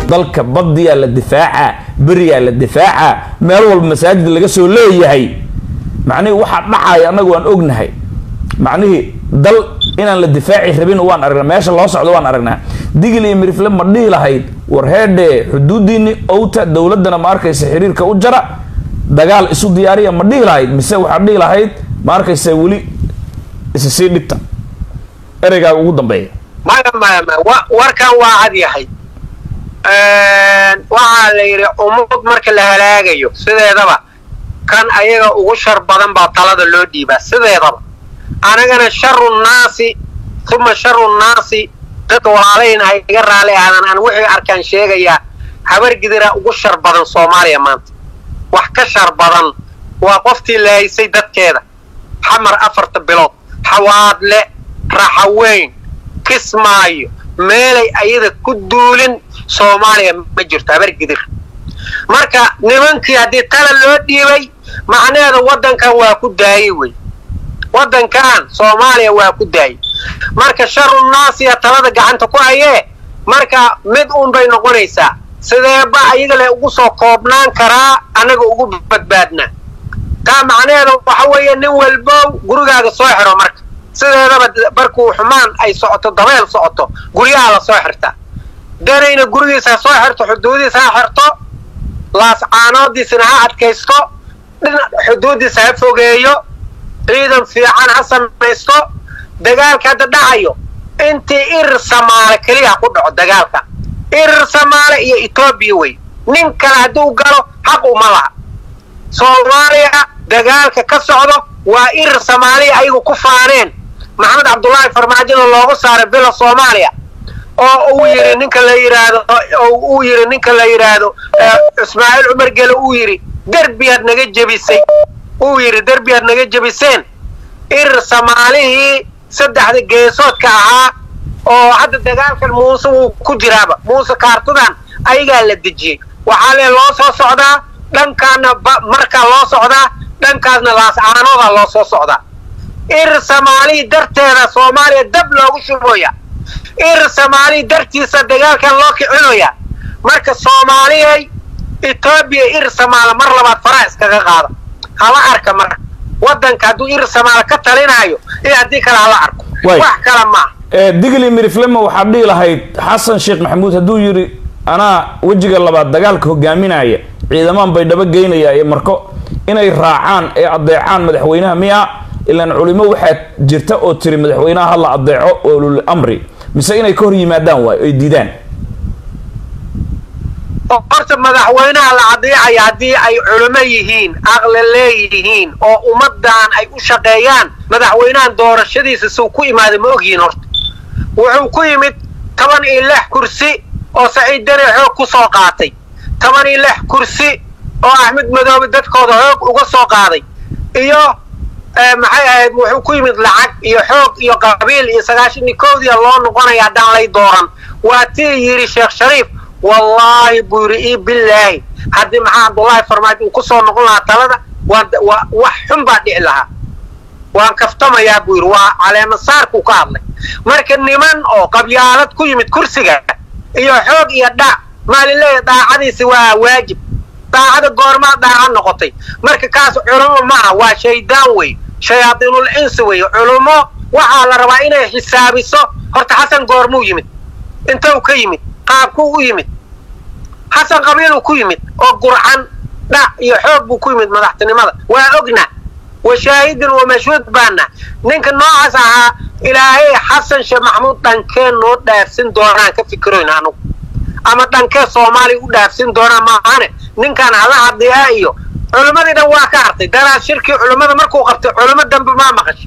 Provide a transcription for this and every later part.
dalka badiyaa la difaaca beriyaa la difaaca meel walba masaajid laga soo leeyahay macnihii waxaa dhacaya annagu waan ognahay macnihii dal inaan la difaaci rabin waan aragnaa meesha loo socdo waan aragnaa digil iyo mirifle ma dhihi lahayd war heedhe xuduudiini owta dowladana ma arkaysa xiriirka u jara dagaal isu diyaariya ma dhihi lahayd mise waxaad dhihi lahayd ma arkaysa weli isa sii dhigta ereygaaga ugu dambeeya maya maya maya wa warkan waa cad yahay waxaa la yidhi ummad marka la halaagayo sideedaba kan ayaga ugu shar badan baa talada loo dhiibaa sideedaba anagana sharu nnaasi uma sharu nnaasi dadka walaalayna ha iga raali aadan aan wixii arkaan sheegayaa habargidira ugu shar badan soomaaliya maanta wax ka shar badan waa qoftii lahaysay dadkeeda xamar afarta bilood xawaadle raxaweyn kismaayo meelay ayada ku duulin soomaaliya ma jirto habargidir marka nimankii haddii tala loo dhiibay macnaheeda waddankan waa ku daayey wey waddankan soomaaliya waa ku daayey marka sharu naasiya talada gacanta ku hayee marka mid uun bay noqonaysaa sideeba ayaga le ugu soo koobnaan karaa annaga ugu badbaadnaa taa macnaheeda waxa weeye nin walbow gurigaaga soo xiro marka sideedaba markuu xumaan ay socoto dabeel socoto guryaha la soo xirtaa danayna gurigiisa ha soo xirto xuduudiisa ha xirto laascaanoodiisana ha adkaysto dhinac xuduudiisa ha fogeeyo ciidan fiican ha samaysto dagaalka hadda dhacayo intii irir samaale keliya ku dhaco dagaalka irir samaale iyo etoobiya wey nin kale hadduu galo xaq uma laha soomaaliya dagaalka ka socdo waa irir samaaliya ayagu ku faaneen maxamed cabdullaahi farmaajona loogu saaray bila soomaaliya oo uu yidhi ninka la yidhaahdo oo uu yidhi ninka la yidhaahdo ismaaciil cumar gele uu yidhi derbiyaad naga jebisay uu yidhi derbiyaad naga jebiseen irir soomaalihii saddexda geesoodka ahaa oo hadda dagaalkan muuse wuu ku jiraaba muuse kaartadan ayagaa la dejiyey waxaa lee loo soo socdaa dhankaana markaa loo socdaa dhankaasna laascaanoodaa loo soo socdaa irir soomaalihii darteeda soomaaliya dab loogu shubooya irir soomaalihii dartiisa dagaalkan loo kicinoya marka soomaaliyay etoobiya irir somaala mar labaad faraha iskaga qaada hala arka marka waddanka hadduu irir somaala ka talinaayo iyo haddii kale hala arko wax kale maaha digli miriflema waxaad dhihi lahayd xasan sheekh maxamuud hadduu yidhi anaa wejiga labaad dagaalka hogaaminaya ciidamaan bay dhaba geynaya iyo marko inay raacaan ee adeecaan madaxweynaha miya ilaan culimo waxaad jirta oo tiri madaxweynaha hala adeeco olul amri mise inay ka hor yimaadaan waay oy diidaan horta madaxweynaha la adeecaya haddii ay culimo yihiin aqli leeyihiin oo ummadan ay u shaqeeyaan madaxweynahan doorashadiisa suu ku imaaday ma ogyihiin horta wuxuu ku yimid toban iyo lix kursi oo saciid dane xoog ku soo qaatay toban iyo lix kursi oo axmed madoobe dadkooda xoog uga soo qaaday iyo maxay ahayd wuxuu ku yimid lacag iyo xoog iyo qabiil iyo sagaashan koodiya loo noqonaya haddaan lay dooran waa tii yidhi sheekh shariif wallaahi buu yidhi ii bilaahi haddii maxaa cabdullaahi farmaajo uu ku soo noqon lahaa talada waa wax xun baa dhici lahaa waan kaftamayaa buu yidhi waa caleemasaarkuu ka hadlay marka niman oo qabyaalad ku yimid kursiga iyo xoog iyo dhac maalileeya daacadiisi waa waajib daacada goormaa daaca noqotay marka kaas culummo maaha waa shaydaan wey shayaadiinul insi wey culummo waxaa la rabaa inay xisaabiso horta xasan goormuu yimid intuu ka yimid qaabkuu u yimid xasan qabiiluu ku yimid oo gurcan dhac iyo xoog buu ku yimid madaxtinimada waa ogna wa shaahidin wa mashhuud baana ninka noocaas ahaa ilaahay xasan sheekh maxamuud dhankee noo dhaafsin doonaan ka fikiroyna anugu ama dhankee soomaaliya u dhaafsin doonaa maahane ninkan hala hadliyaa iyo culimmadii dhan waa ka hartay daraas shirkii culimmada markuu qabtay culimo dambe maa maqashay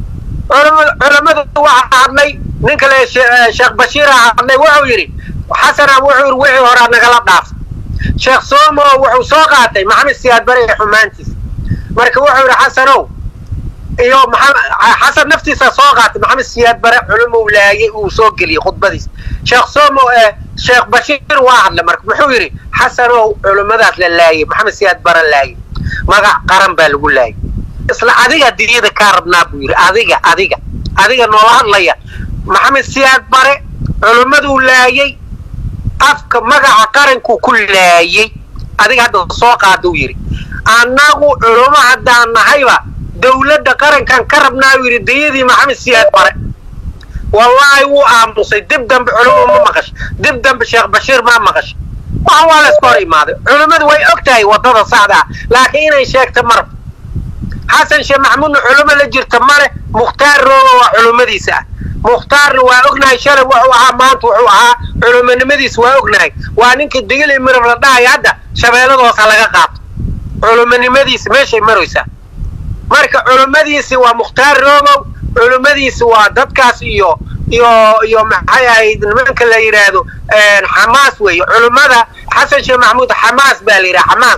culimmadu waxaa hadlay ninka le sheekh bashiira hadlay wuxuu yidhi xasana wuxuu yidhi wixii horaa nagala dhaaf sheekh soomo wuxuu soo qaatay maxamed siyaad bare ee xumaantiisa marka wuxuu yidhi xasanow iyo xasan naftiisa soo qaatay maxamed siyaad bare culumou laayay uu soo geliyey khudbadiisa sheekh somo sheekh bashiir waa hadlay marka muxuu yidhi xasanow culimmadaas la laayay maxamed siyaad bare laayay magac qaran baa lagu laayay isla adiga diyada kaa rabnaa buu yidhi adiga adiga adiga noola hadlaya maxamed siyaad bare culimmaduu laayay afka magaca qaranku ku laayay adiga hadda soo qaada uu yidhi annagu culummo haddaan nahayba dawladda qarankan ka rabnaa uu yidhi dayadii maxamed siyaad bare wallaahi wuu aamusay dib dambe culummo ma maqash dib dambe sheekh bashiir ma maqash wax waa la iska hor imaaday culimmadu way og tahay waddada saxda ah laakiin inay sheegta marab xasan sheekh maxamuudna culummo la jirta male mukhtaar rooba waa culummadiisa ah mukhtaarna waa ognahay shalay wuxuu ahaa maanta wuxuu ahaa culummonimadiisa waa ognahay waa ninka digil iyo mirab la dhahayo hadda shabeelladoosa laga qaato culummonimadiisa meeshay maraysaa marka culummadiisi waa mukhtaar roobow culummadiisi waa dadkaas iyo iyo iyo maxay ahayd nimanka la yidhaahdo xamaas weeye culummada xasan sheekh maxamuud xamaas baa la yidhaha xamaas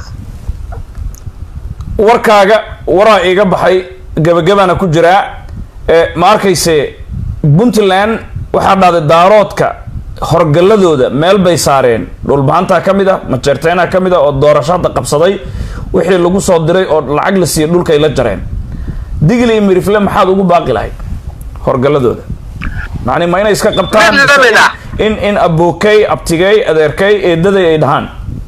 warkaaga waraa iiga baxay gebagabana ku jiraa ma arkayse puntland waxaa dhahday daaroodka horgalladooda meel bay saareen dhulbahantaa ka mid a majeerteenaa ka mid a oo doorasho hadda qabsaday wixii lagu soo diray oo lacag la siiyey dhulkay la jareen digli iyo mirifle maxaad ugu baaqi lahayd horgalladooda macni ma inay iska qabtaan Mid la mid ah. in in abookey abtigey adeerkey eedaday ay dhahaan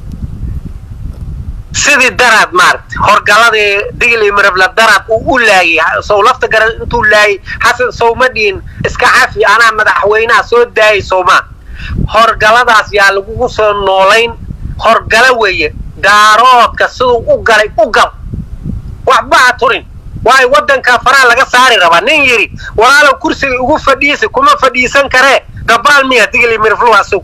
sidii daraad maaragtay horgaladii digil iyo mirabla daraad uu u laayay sow lafta garan intuu laayay xasan sowma dhihin iska cafi anaa madaxweynaha soo daayay sowmaa horgaladaas yaa lagugu soo noolayn horgala weeye daaroodka siduu u galay u gal waxba ha turin waayo waddanka faraha laga saari rabaa nin yidhi walaalow kursiga ugu fadhiisa kuma fadhiisan karee dabaal miya digil iyo mirablu asug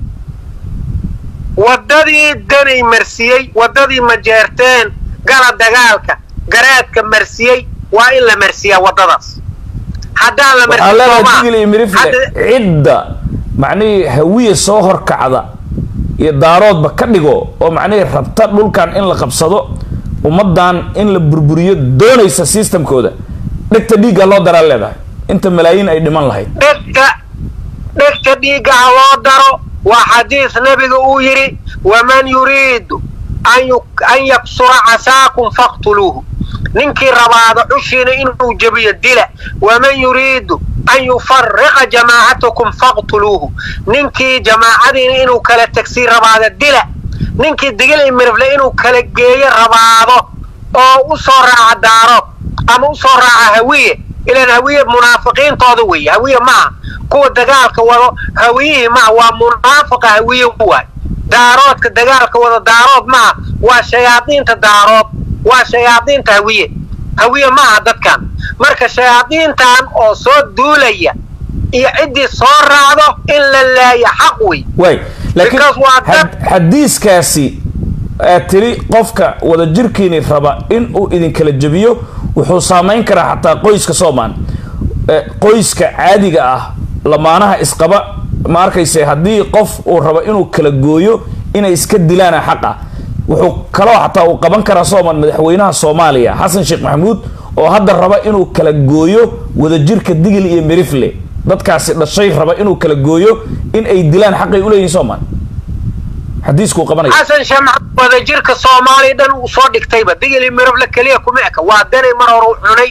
waddadii danay marsiyey waddadii majeerteen gala dagaalka garaadka marsiyey waa in la marsiyaa waddadaas haddaan la waxaa leedahay marsiin digli iyo mirifle cidda macnihii hawiya soo horkacda iyo daaroodba ka dhigo oo macnihii rabta dhulkan in la qabsado ummaddan in la burburiyo doonaysa systemkooda dhegta dhiigga loo daraa leedahay inta malaayiin ay dhiman lahayd dhegta dhegta dhiigga ha loo daro waa xadiis nebiga uu yidhi waman yuriidu an yu- an yaksura casaakum faqtuluuhu ninkii rabaada cushiina inuu jebiyo dila waman yuriidu an yufariqa jamaacatakum faqtuluuhu ninkii jamaacadiina inuu kala tegsiin rabaada dila ninkii digil iyo mirifle inuu kala geeyo rabaado oo u soo raaca daaro ama u soo raaca hawiye ilan hawiye munaafiqiintooda weeye hawiye maaha kuwa dagaalka wado hawiyihii maaha waa munaafiqa hawiye waay daaroodka dagaalka wado daarood maaha waa shayaadiinta daarood waa shayaadiinta hawiye hawiye maaha dadkan marka shayaadiintan oo soo duulaya iyo ciddii soo raacdo in la laayo xaq wey waay laakiin Because waa dad- had- xadiiskaasi aad tiri qofka wadajirkiini raba in uu idinkala jebiyo wuxuu saamayn karaa xataa qoyska soomaan Eh, qoyska caadiga ah lamaanaha isqaba ma arkayse haddii qof uu rabo inuu kala gooyo inay iska dilaana xaq ah wuxuu kaloo xataa uu qaban karaa soomaan madaxweynaha soomaaliya xasan sheekh maxamuud oo hadda raba inuu kala gooyo wadajirka digil iyo mirifle dadkaasi dhashay raba inuu kala gooyo in ay dilaan xaqay uleeyihin soomaan xadiiskuu qabanaya xasan sheekh maxamed wadajirka soomaaliya dhan uu soo dhigtayba digili mirable keliya kuma eka waa danay mar hore u cunay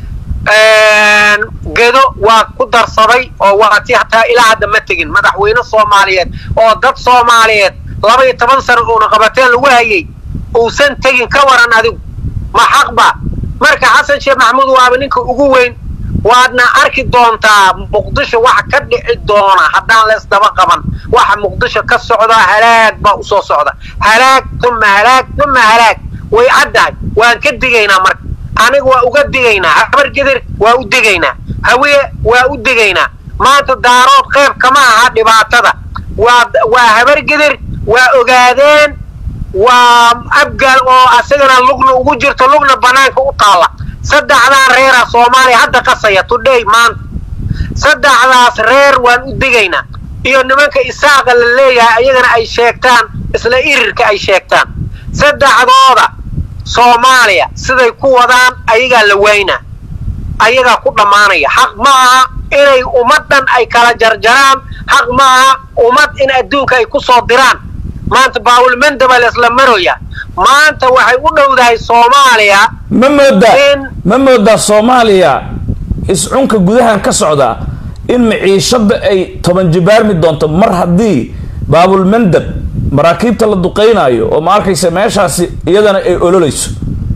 gedo waa ku darsaday oo waati hataa ilaa hadda ma tegin madaxweyne soomaaliyeed oo dad soomaaliyeed laba iyo toban sano uuna qabateen lagu hayay uusan tegin ka waran adigu ma xaqba marka xasan sheekh maxamuud waaba ninka ugu weyn waadna arki doontaa muqdisho waxa ka dhici doona haddaan la isdaba qaban waxa muqdisho ka socda halaag baa usoo socda halaag tuma halaag tuma halaag way caddahay waan ka digaynaa marka aniga waa uga digaynaa habar gedir waa u digaynaa hawiye waa u digaynaa maanta daarood qayb kama aha dhibaatada waa waa habar gedir waa ogaadeen waa abgaal oo asagana lugna ugu jirto lugna banaanka u taalla saddexdaa reera soomaaliya hadda qasaya today maanta saddexdaas reer waan u digaynaa iyo nimanka isaaqa la leeyahay ayagana ay sheegtaan isla irirka ay sheegtaan saddexdooda soomaaliya siday ku wadaan ayagaa la waynaa ayagaa ku dhammaanaya xaq ma aha inay ummaddan ay kala jarjaraan xaq ma aha ummad in adduunka ay ku soo diraan maanta baawulmandaba laisla maroya maanta waxay u dhowdahay soomaaliya ma moodaa in- ma moodaa soomaaliya iscunka gudahan ka socda in maciishada ay toban jibaarmi doonto mar haddii baabulmandab maraakiibta la duqeynayo oo ma arkaysa meeshaasi iyadana ay ololeyso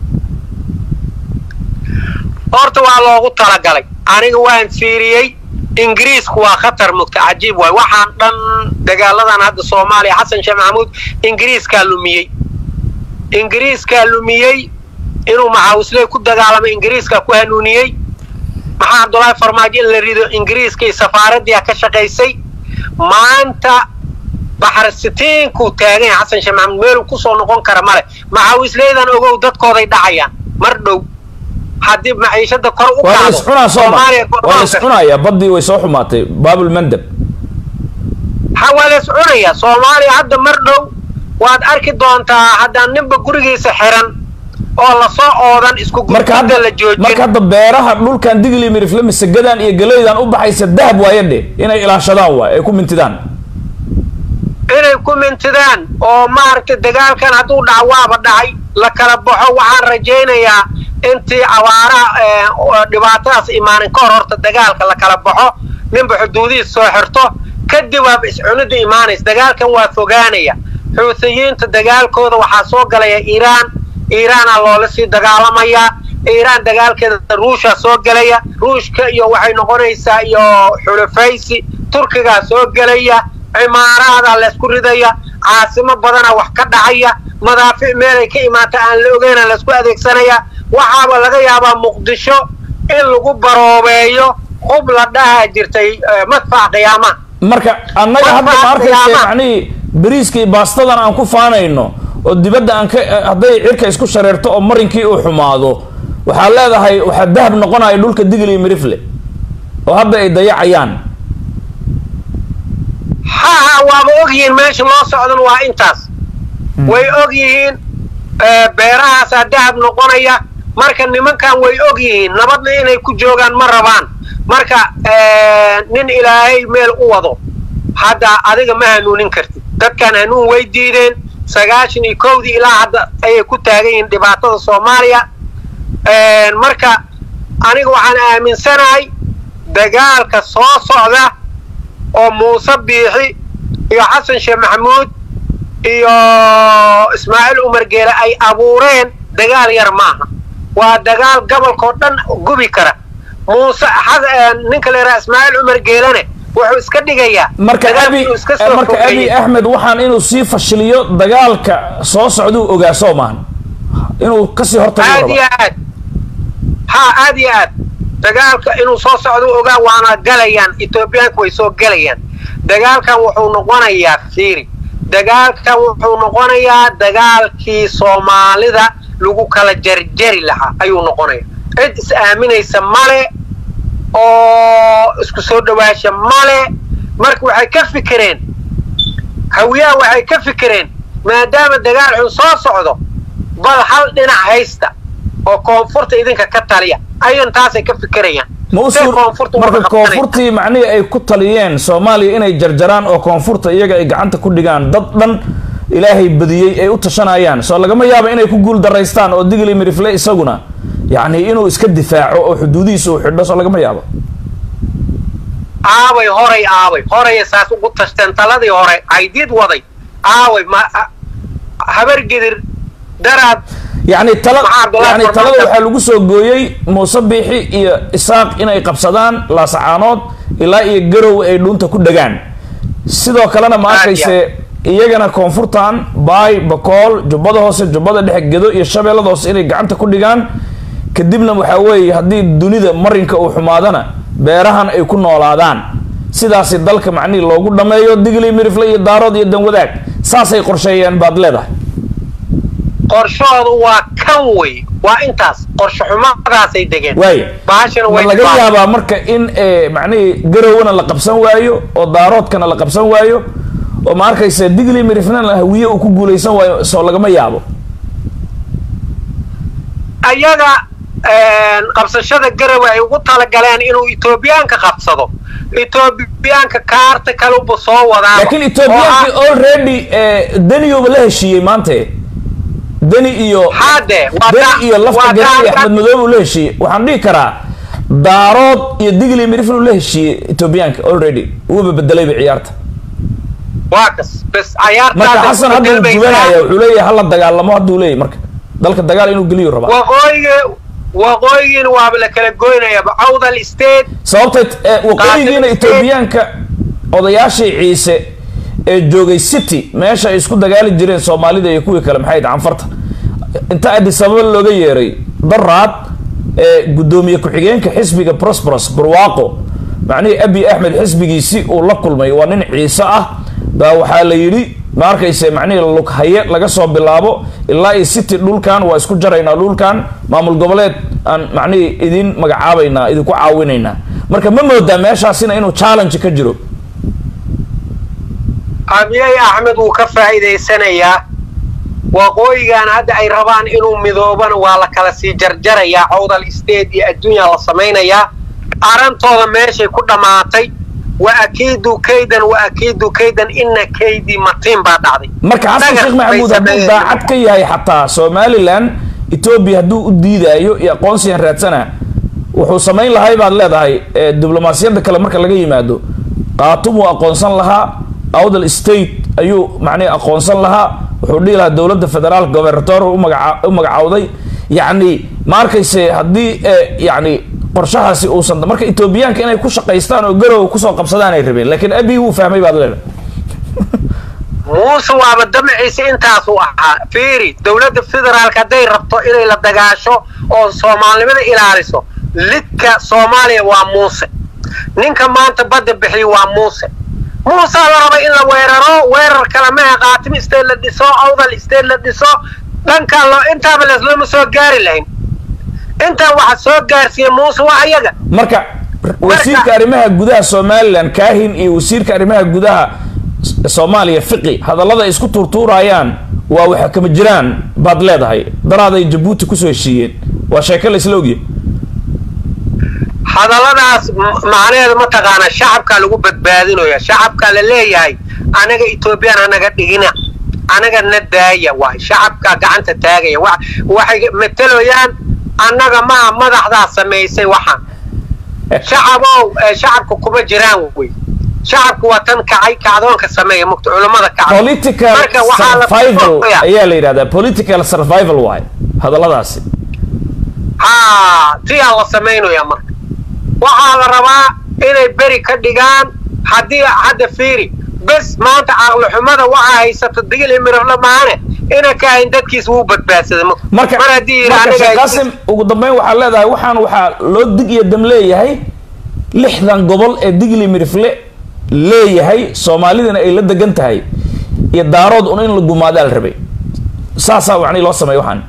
horta waa loogu talagalay aniga waan fiiriyey ingiriisku waa khatar mugta cajiib waay waxaan dhan dagaaladan hadda soomaaliya xasan sheekh maxamuud ingiriiskaa lumiyey ingiriiskaa lumiyey inuu maxaawisley ku dagaalamay ingiriiskaa ku hanuuniyey maxaa cabdullaahi farmaajo in la rido ingiriiska iyo safaaraddii ka shaqaysay maanta baxarsitiinkuu taagan yahay xasan sheekh maxamuud meeluu kusoo noqon kara male maxaawisleydan ogow dadkooday dhacayaan mar dhow haddii maciishada kor u waa la kacdo iscunaa sooma Soomaaliya waa la iscunayaa baddii way soo xumaatay baabulmandab ha waa la iscunayaa soomaaliya hadda mar dhow waad arki doontaa haddaan ninba gurigiisa xiran oo lasoo oodan isku marka hadda gurgudda la joojin marka hadda beeraha dhulkan digli mirifle masagadan iyo galeydan u baxaysa dahab waaye dhe inay ilaashadaan waay ay ku mintidaan inay ku mintidaan oo maaragtay dagaalkan hadduu dhaco waaba dhacay la kala baxo waxaan rajaynayaa intii abaaraha ee, oo dhibaatadaas imaanin ka hor horta dagaalka la kala baxo ninba xuduudihiis soo xirto kadib waaba iscunida imaanaysa dagaalkan waa fogaanaya xuuthiyiinta dagaalkooda waxaa soo galaya iiraan iiraana loola sii dagaalamayaa iiraan dagaalkeeda ruushaa soo gelaya ruushka iyo waxay noqonaysaa iyo xulafaysi turkigaa soo gelaya cimaaraada laysku ridaya caasimo badana wax ka dhacaya madaafic meelay ka imaata aan la ogeyna laysku adeegsanaya waxaaba laga yaabaa muqdisho in lagu baroobeeyo hub la dhaha jirtay eh, madfac qiyaamaha marka annaga hadda ma Marka arkaysa qiyaamaha. macnihii bariiska iyo baastadan aan ku faanayno oo dibadda aan ka hadday cirka isku shareerto oo marinkii uu xumaado waxaa leedahay waxaa dahab noqonaya dhulka digli iyo mirifle oo hadda ay dayacayaan ha ha waaba og yihiin meesha loo socdan waa intaas way og yihiin eh, beerahaasaa dahab noqonaya marka nimankan way og yihiin nabadna inay ku joogaan ma rabaan marka eh, nin ilaahay meel u wado hadda adiga ma hanuunin kartid dadkan hanuun way diideen sagaashan iyo kowdii ilaa hadda ayay ku taagan yihiin dhibaatada soomaaliya Eh, marka aniga waxaan aaminsanahay dagaalka soo socda oo muuse biixi iyo xasan sheekh maxamuud iyo ismaaciil umar geele ay abuureen dagaal yar maaha waa dagaal gobolkao dhan gubi kara muuse xas- eh, ninka la yidhaha ismaaciil umar geelene wuxuu iska dhigayaa marka dagaal abi inuu iska soo marka abi fogeeyey. axmed waxaan inuu sii fashiliyo dagaalka soo socduu ogaa soo maahan inuu kasii hortago aad rabo iyo aad ha aad iyo aad dagaalka inuu soo socdo u ogaa waana galayaan etoobiyaanku way soo gelayaan dagaalkan wuxuu noqonayaa fiiri dagaalkan wuxuu noqonayaa dagaalkii soomaalida lagu kala jarjari lahaa ayuu noqonaya cid is aaminaysa male oo isku soo dhawaasha male marka waxay ka fikireen hawiyaha waxay ka fikireen maadaama dagaal xun soo socdo bal hal dhinac haysta oo koonfurta idinka ka taliya ayagan taasay ka fikirayaan ma u Say suur koonfurta marka wada qabsanaysa. koonfurtii macnihii ay ku taliyeen soomaaliya inay jarjaraan oo koonfurta iyaga ay gacanta ku dhigaan dad dhan ilaahay badiyey ay u tashanayaan soo lagama yaabo inay ku guul daraystaan oo digli mirifle isaguna yacni inuu iska difaaco oo xuduudihiisa uu xidho soo lagama yaabo aaway horay aaway horaya saas ugu tashteen taladii hore caydiid waday aaway ma a- habargedir daraad yacni tala Maxaa Abdullahi yani Farmaajo? talada waxaa lagu soo gooyey muuse biixi iyo isaaq inay qabsadaan laasacaanood ilaa iyo garow ay dhuunta ku dhagaan sidoo kalena ma Aad iyo arkayse iyagana koonfurtan baay bakool jubbada hoose jubbada dhexe gedo iyo shabeellada hoose inay gacanta ku dhigaan kadibna waxaa weeye haddii dunida marinka uu xumaadana beerahan ay ku noolaadaan sidaasi dalka macnihii loogu dhammeeyo digli mirifle iyo daarood iyo danwadaag saasay qorsheeyeen baad leedahay qorshoodu waa kan wey waa intaas qorshe xumadaasay degeen waaya baashana ma way laga dhibaan. yaabaa marka in eh, macnihii garowana la qabsan waayo oo daaroodkana la qabsan waayo oo ma arkaysa digli mirifnana hawiye uu ku guulaysan waayo soo lagama yaabo ayaga qabsashada garowe ay ugu talagaleen inuu etoobiyaanka qabsado etoobiyaanka kaarta kaluba soo wadaa laakiin ethoobiyankii already eh, daniyuba la heshiiyey maante deni iyo hade waa deni da- iyo lafta waa garan iyo da- axmed madoobe uu la heshiiyey waxaan dhihi karaa daarood iyo digli mirifn uu la heshiiyey ethoobiyaanka already wuuba bedelayba ciyaarta waa kas bes marka cayaartaas xasan hadda uu gubanaya wuxuu leeyahay hala dagaalamo hadduu leeyahy marka dalka dagaal inuu geliyo rabaa waqooyiga waqooyigiina waaba la kala goynayaba cawdal state sababtay eh, waqooyigiina Qaatay- etoobiyaanka odayaashii ciise ee joogay city meesha ay isku dagaali jireen soomaalida iyo kuwii kale maxay dhahan farta inta addis ababa looga yeeray daraad ee guddoomiye ku-xigeenka xisbiga prosperous barwaaqo macnihii abi axmed xisbigiisi uu la kulmay waa nin ciise ah baa waxaa la yidhi ma arkayse macnihii lughaye laga soo bilaabo ilaa iyo city dhulkan waa isku jaraynaa dhulkan maamul goboleed aan macnihii idin magacaabaynaa idinku caawinaynaa marka ma moodaa meeshaasina inuu challenge ka jiro abiyay axmed wuu ka faa'iidaysanayaa waqooyigan hadda ay rabaan inuu midoobana waa la kala sii jarjarayaa cawdal state iyo adduunya la samaynayaa arantooda meeshay ku dhammaatay wa akiidu kaydan wa akiidu kaydan ina kaydii matiin baa dhacday marka xasan Dhagax sheekh bay maxamuud hadduu sameeyeen. daacad ka yahay xataa somalilan etoobiya hadduu u diidaayo iyo aqoonsigan raadsana wuxuu samayn lahay baad leedahay ee diblomaasiyadda kale marka laga yimaado qaatum uu aqoonsan lahaa awdal state ayuu macnihi aqoonsan lahaa wuxuu dhihi lahaa dowladda federaal gobernator u magaca- u magacawday yacni ma arkayse haddii eh, yacni qorshahaasi uusan marka etoobiyaanka inay ku shaqaystaan oo garow kusoo qabsadaan ay rabeen laakiin abi wuu fahmay baad leedahay muuse waaba damaciisa intaasuu ahaa fiiri dowladda federaalka hadday rabto inay la dagaasho oo soomaalinimada ilaaliso lidka soomaaliya waa muuse ninka maanta badda bixiya waa muuse muusaa la raba in la weeraro weerar kale maha qaatim state la dhiso awdal state la dhiso dhankan loo intaaba leslama soo gaari lahayn intaan waxa soo gaarsiiya muuse waa ayaga marka wasiirka arrimaha gudaha somalilan kaahin iyo wasiirka arrimaha gudaha S- soomaaliya fiqi hadallada ay isku tuurtuurayaan waa waxa kama jiraan baad leedahay daraaday jabuuti kusoo heshiiyeen waa sheeko la isla ogyahay hadalladaas m- macnaheedu ma taqaana shacabkaa lagu badbaadinaya shacabkaa la leeyahay anaga etoobiyaan anaga dhigina anaga na daaya waay shacabkaa gacanta taagaya wa- waxay mateloyaan annaga maha madaxdaa samaysay waxaan shacabow eh, shacabka kuma jiraan wey shacabku waa tan kacay kacdoonka sameeya mugta culammada kacay political Marka waxaa la- survival ayaa la yidhahdaa political survival waay hadalladaasi haa tiyaa la samaynaya marka waxaa la rabaa inay beri ka dhigaan haddii hadda fiiri bes maanta caqlixumada waxaa haysata digil imirafla maane ina ka hayn dadkiis wuu badbaadsaday ma- marka mar haddii yidhi marka aniga sheekh qaasim ugu dambeyn waxaa leedahay waxaan waxaa loo dig iyo dam leeyahay lixdan gobol ee digli mirifle leeyahay soomaalidana ay la degan tahay iyo daarood un in la gumaadaa la rabay saasaa macnihi loo sameeya waxaan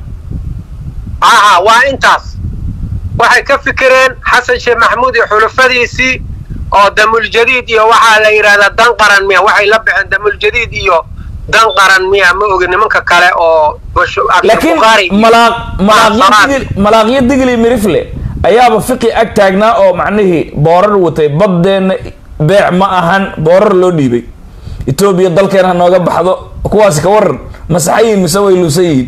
aha waa intaas waxay ka fikireen xasan sheekh maxamuud iyo xulufadiisii oo damuljadiid iyo waxaa la yidhahdaa dan qaran miya waxay la baxeen damuljadiid iyo dan qaran miya ma ogi nimanka kale oo Basho- laakiin Abdulbukhari iyo- malaaq malaaqyo Salaad. digil malaaqyo digli mirifle ayaaba fiqi ag taagnaa oo macnihii boorar watay baddeenna beec ma ahan boorar loo dhiibay etoobiya dalkeena ha nooga baxdo kuwaasi ka waran masaxayiin mise way luusan yihiin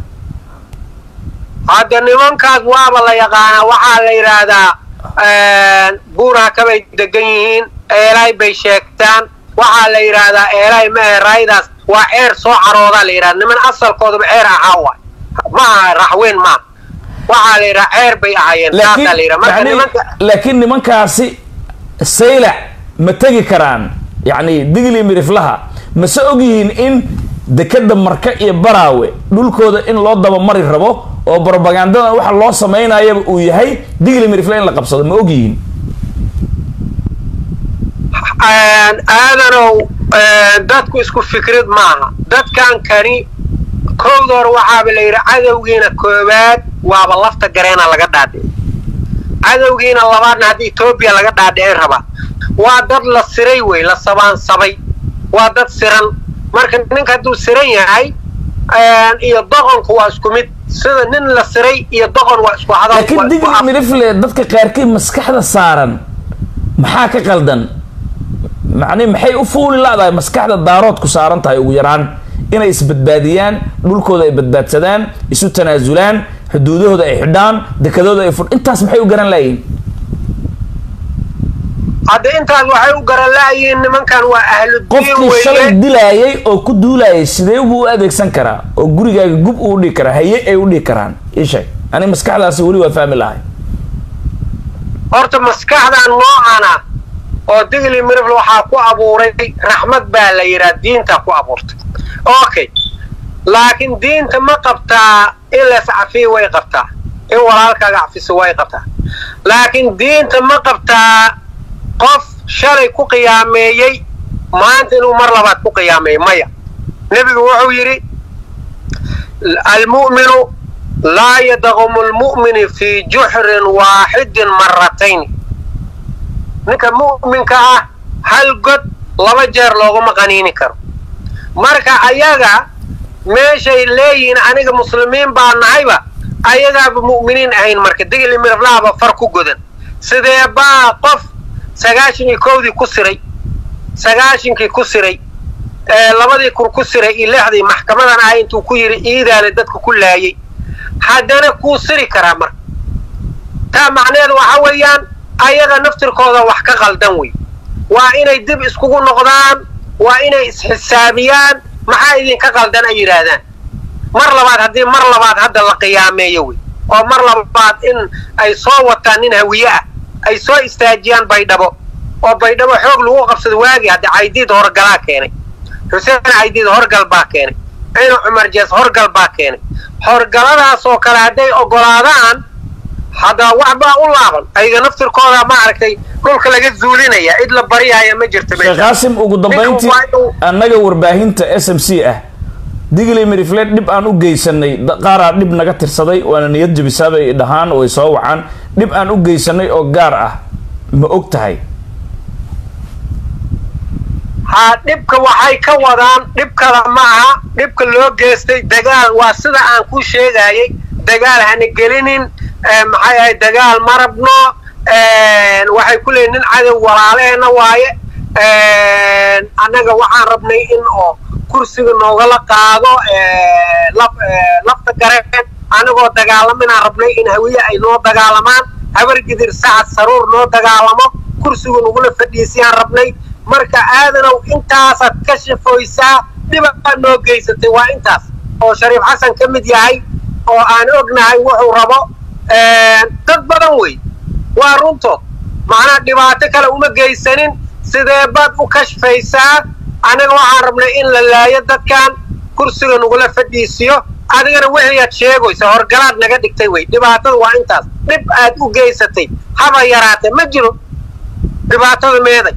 hadda nimankaas waaba la yaqaanaa waxaa la yidhaahdaa buuraha kabay degan yihiin eelay bay sheegtaan waxaa la yidhaahdaa eelay maahe raaydaas waa ceer soo caroodaa la yidhahda niman asalkoodaba ceer ahaa waay ma aha raxweyn maaha waxaa la yidhaha ceer bay ahaayeen saasaa la yidhaha marka yani nimanka laakiin nimankaasi saylac ma tegi karaan yacni digli miriflaha mase og yihiin in dekeda marka iyo baraawe dhulkooda in loo dabamari rabo oo propagandadan waxa loo samaynayaba uu yahay digli mirifle in la qabsado ma og yihiin aadanow dadku isku fikrad maaha dadkan kani kowda hore waxaaba la yidhi cadowgiina koowaad waaba lafta gareena laga dhaadhici cadowgiina labaadna haddii etoobiya laga dhaadhicin rabaa waa dad la siray wey la sabaansabay waa dad siran marka ninka hadduu siran yahay iyo doqonku waa isku mid sida nin la siray iyo doqon waa isku hadal laakiin waa isku digli af- mirifle dadka qaarkii maskaxda saaran maxaa ka qaldan macni maxay u fuuli la-dahay maskaxda daaroodku saaran tahay ugu yaraan inay isbadbaadiyaan dhulkooda ay badbaadsadaan isu tanaasulaan xuduudahooda ay xidhaan dekadooda ay fur intaas maxay u garan laayihin hadda intaas waxay u garala'yihiin nimankan waa ahludiin qofkii shalay weeye dilaayay oo ku duulayay sidee buu u adeegsan karaa oo gurigaaga gub uu dhihi karaa haye ay u dhihi karaan ii sheeg ani maskaxdaasi weli waa fahmi lahay horta maskaxdan noocana oo digli mirifl waxaa ku abuuray raxmad baa la yidhaha diinta ku abuurtay okay laakiin diinta ma qabtaa in las cafiyo way qabtaa in walaalkaaga cafiso way qabtaa laakiin diinta ma qabtaa qof shalay ku qiyaameeyey maanta inuu mar labaad ku qiyaameeyo maya nebigu wuxuu yidhi almu'minu laa yadqumu lmu'mini fii juxrin waaxidin maratayn ninka mu'minka ah hal god laba jeer looguma qaniini karo marka ayaga meeshay leeyihiin aniga muslimiin baa nahayba ayagaaba mu'miniin ahayn marka digli miraflaaba far ku godan sidee baa qof sagaashan iyo kowdii ku siray sagaashankii ku siray ee labadii kur ku siray iyo lixdii maxkamadan ah intuu ku yidhi iidaale dadka ku laayay haddana kuu siri karaa marka taa macneheedu waxa weeyaan ayaga naftirkooda wax ka qaldan wey waa inay dib iskugu noqdaan waa inay isxisaabiyaan maxaa idinka qaldan ay yidhaahdaan mar labaad haddii mar labaad hadda la qiyaameeyo wey oo mar labaad in ay soo wataan nin hawiye ah ay soo istaajiyaan baydhabo oo baydhabo xoog lagu qabsado waagii hadda caydiid horgalaa keenay xuseen caydiid horgal baa keenay cino cumar jees horgal baa keenay horgaladaas oo kale hadday ogolaadaan hadda waxbaa u laaban ayaga naftirkooda ma aragtay dhulka laga zuulinaya cid la baryahaya ma jirto sheekh qaasim ugu dambayntii annaga warbaahinta s m c ah digli miriflet dhib aan u geysanay da- qaaraa dhib naga tirsaday waana niyad jabisaabay dhahaan way soo wacaan dhib aan u geysanay oo gaar ah ma og tahay haa dhibka waxay ka wadaan dhib kale ma aha dhibka loo geystay dagaal waa sida aan ku sheegayay dagaal hana gelinin eh, maxay ahayd dagaal ma rabno eh, waxay ku leeyihin nin cadow walaaleena waaye eh, annaga waxaan rabnay in oo kursiga noogala qaado eh, laf- eh, lafta gareen annagoo dagaalaminaan rabnay in hawiye ay noo dagaalamaan habar gidir sacad saruur noo dagaalamo kursiga nagula fadhiisiyaan rabnay marka aadanow intaasaad ka shafoysaa dhibaa noo geysatay waa intaas oo shariif xasan ka mid yahay oo aan ognahay wuxuu rabo dad badan wey waa runtood macnaha dhibaato kale uma geysanin sidee baad u kashfaysaa anaga waxaan rabnay in la laayo dadkan kursiga nagula fadhiisiyo adigana wixii aad sheegaysa horgalaad naga dhigtay wey dhibaatada waa intaas dhib aad u geysatay haba yaraatee ma jiro dhibaatada meeday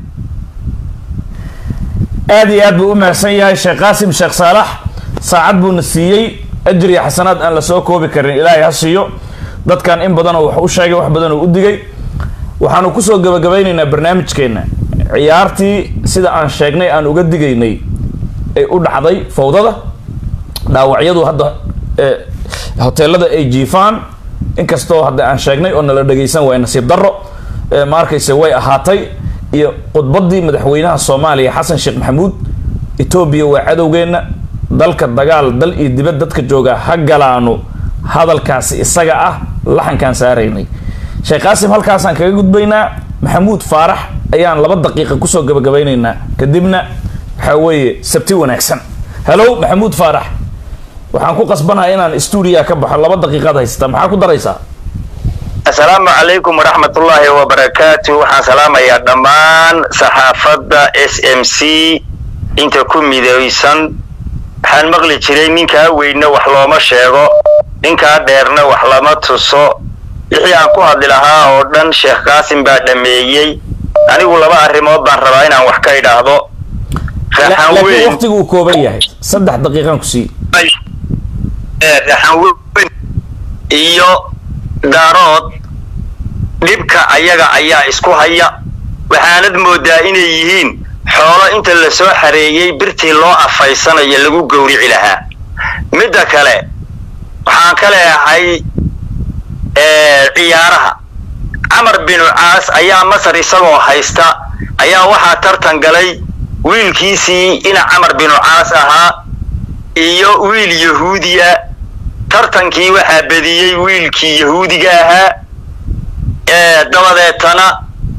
aad iyo aad buu u mahadsan yahay sheekh qaasim sheekh saalax saacad buuna siiyey ajir iyo xasanaad aan la soo koobi karin ilaahay ha siiyo dadkan in badanoo wax u sheegay wax badanoo u digay waxaanu kusoo gabagabaynaynaa barnaamijkeenna ciyaartii sida aan sheegnay aan uga digaynay ay u dhacday fawdada dhaawacyadu hadda eh, hoteelada ay jiifaan inkastoo hadda aan sheegnay oo nala dhagaysan waay nasiib darro eh, ma arkayse way ahaatay iyo khudbadii madaxweynaha soomaaliya xasan sheekh maxamuud etoobiya waa cadowgeenna dalka dagaal dal iyo dibad dadka jooga ha galaanu hadalkaasi isaga ah laxankaan saaraynay sheekh qaasim halkaasaan kaga gudbaynaa maxamuud faarax ayaan laba daqiiqa kusoo gabagabaynaynaa kadibna waxaa weeye sabti wanaagsan hello maxamuud faarax waxaan ku qasbanahay inaan stuudiya ka baxo laba daqiiqaad haysata maxaa ku daraysaa asalaamu calaykum waraxmatullaahi wabarakaatu waxaan salaamayaa dhammaan saxaafadda s m c inta ku midaysan waxaan maqli jiray ninkaa weynna wax looma sheego ninkaa dheerna wax lama tuso wixii aan ku hadli lahaa oo dhan sheekh qaasim baa dhammeeyey anigu laba arrimood baan rabaa inaan wax ka idhaahdo raxan laakiin weyn waqtigu uu kooban yahay saddex daqiiqaan ku sii ee raxan weyn iyo daarood dhibka ayaga ayaa isku haya waxaanad moodaa inay yihiin xoolo inta la soo xareeyey birtii loo afaysanayo lagu gowrici lahaa midda kale waxaan ka leeyahay ee, ciyaaraha camar binu caas ayaa masar isagoo haysta ayaa waxaa tartan galay wiilkiisii ina camar binu caas ahaa iyo wiil yahuudiya tartankii waxaa bediyey wiilkii yahuudiga ahaa ee dabadeetana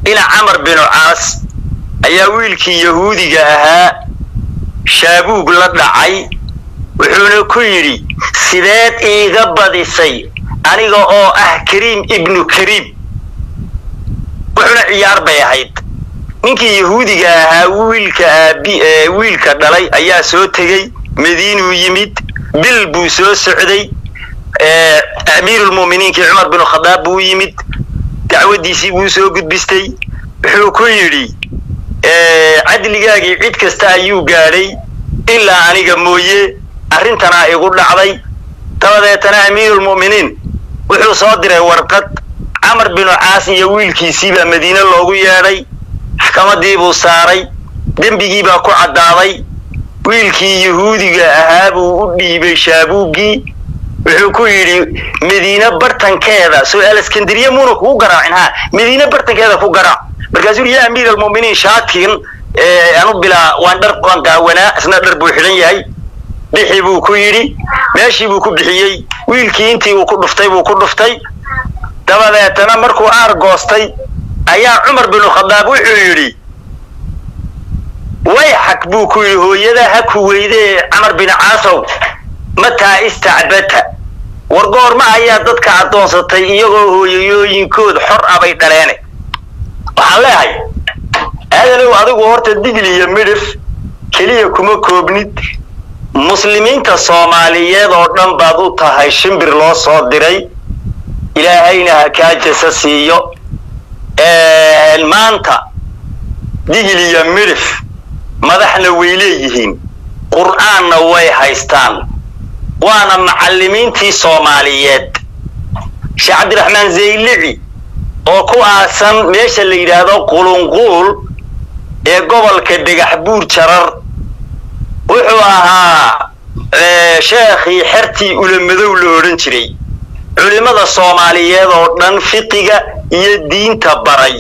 ina camar binu caas ayaa wiilkii yahuudiga ahaa shaabuug la dhacay wuxuuna ku yidhi sideed iiga badisay aniga oo ah kariim ibnu kariim wuxuuna ciyaar bay ahayd ninkii yahuudiga ahaa wiilka aabi wiilka dhalay ayaa soo tegey madiinuu yimid bil buu soo socday amiirulmu'miniinkii cumar binu khadaab buu yimid dacwaddiisii buu soo gudbistay wuxuu ku yidhi cadligaagii cid kasta ayuu gaadhay ilaa aniga mooye arrintanaa igu dhacday dabadeetana amiirulmu'miniin wuxuu soo diray warqad camar binu caas iyo wiilkiisiibaa madiine loogu yeedhay maxkamadii buu saaray dembigii baa ku caddaaday wiilkii yahuudiga ahaa buu u dhiibay shaabuuggii wuxuu ku yidhi madiine bartankeeda soo aleskandariya muuna kugu garaacin ha madiine bartankeeda ku garaac markaasuu yidhi yaa amiir almu'miniin shaakin anu bilaa waan dhar waan gaawanaa isna dhar buu xidhan yahay bixi buu ku yidhi meeshii buu ku bixiyey wiilkii intii uu ku dhuftay buu ku dhuftay dabadeetana markuu aar goostay ayaa cumar binu khadaab wuxuu yidhi way xag buu ku yidhi hooyada ha ku weyde camar bin caasow mataa istacbata war goorma ayaa dadka addoonsatay iyagoo hooyayooyinkood xor abay dhaleene waxaan leehay aadanow adigu horta digli iyo midhif keliya kuma koobnid muslimiinta soomaaliyeed oo dhan baad u tahay shimbir loo soo diray ilaahayna ha kaa jasa siiyo maanta digil iyo midhif madaxna way leeyihiin qur'aanna way haystaan waana macallimiintii soomaaliyeed sheekh cabdiraxmaan zaylici oo ku aasan meesha la yidhaahdo qulunquul ee gobolka dhagax buur jarar wuxuu ahaa sheekhii xertii ulamadow la odhan jiray culimmada soomaaliyeed oo dhan fiqiga iyo diinta baray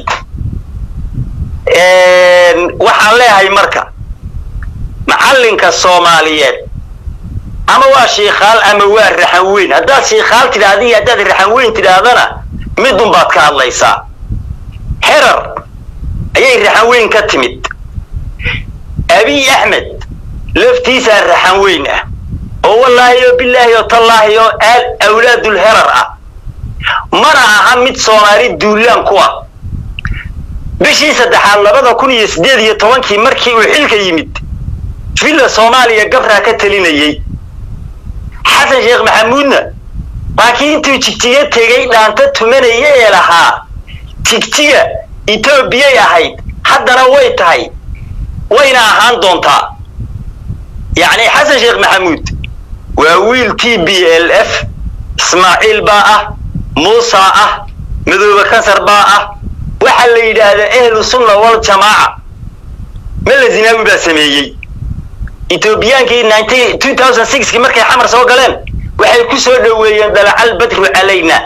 waxaan leeyahay marka macallinka soomaaliyeed ama waa shiikhaal ama waa raxan weyn haddaad shiikhaal tidhaahda iyo haddaad raxan weyn tidhaahdana midun baad ka hadlaysaa xerar ayay raxan weyn ka timid abiy axmed laftiisaa raxan weyn ah oo wallaahi oo bilaahi oo tallaahi oo awlaadul herar ah mana aha mid soomaali duulaan ku ah bishii saddexaad labada kun iyo siddeed iyo tobankii markii uu xilka yimid villa soomaaliya gabraa ka talinayey xasan sheekh maxamuudna waa kii intuu jigjiga tegey dhaanta tumanaya ee lahaa jigjiga etoobiyay ahayd haddana way tahay wayna ahaan doontaa yacni xasan sheekh maxamuud waa wiil t b l f ismaaciil baa ah muusa ah madoobe kansar baa ah waxaa la yidhaahdaa ahlu sunna wal jamaaca mela zinaawi baa sameeyey etoobiyaankii kii markay xamar soo galeen waxay ku soo dhoweeyeen dalacal badru calayna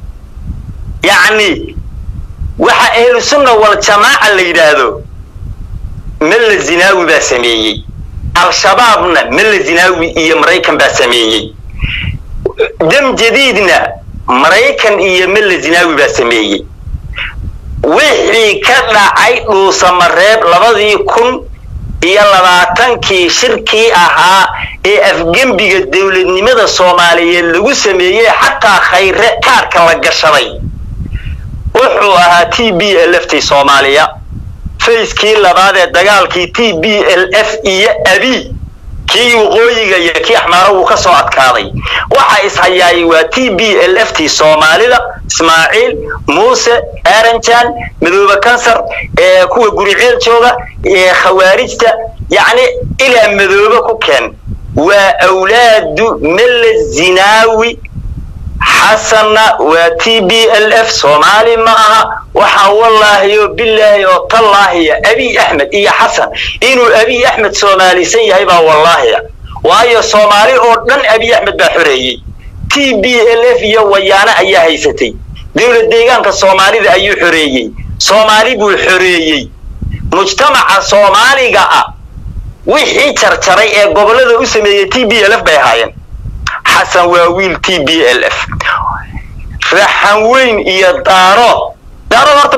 yacni waxa ahlu sunna wal jamaaca la yidhaahdo mela zinaawi baa sameeyey al-shabaabna mela zinaawi iyo maraykan baa sameeyey dam jadiidna maraykan iyo mela zinaawi baa sameeyey wixii ka dhacay dhuusamareeb labadii kun iyo labaatankii shirkii ahaa ee afgembiga dowladnimada soomaaliyeed lagu sameeyey xataa khayre kaarka la gashaday wuxuu ahaa t b l f t soomaaliya fayskii labaad ee dagaalkii t b l f iyo abi kii waqooyiga iyo kii axmaaro wuu ka soo adkaaday waxa ishayaayay waa t b l f t soomaalida ismaaciil muuse aranjan madoobe kansar ee kuwa guriceel jooga ee khawaarijta yacni ilaa madoobe ku keen waa awlaadu mella zinaawi xasanna waa t b l f soomaali ma aha waxaa wallaahi oo bilaahi oo tallaahiya abiy axmed iyo xasan inuu abiy axmed soomaalisan yahay baa wallaahiya waayo soomaali oo dhan abiy axmed baa xoreeyey t b l f iyo wayaane ayaa haysatay dowlad deegaanka soomaalida ayuu xoreeyey soomaali buu xoreeyey mujtamaca soomaaliga ah wixii jarjaray ee gobollada u sameeyey t b l f bay ahaayeen xasan waa wiil t b l f raxan weyn iyo daaro daaro horta maba qabsan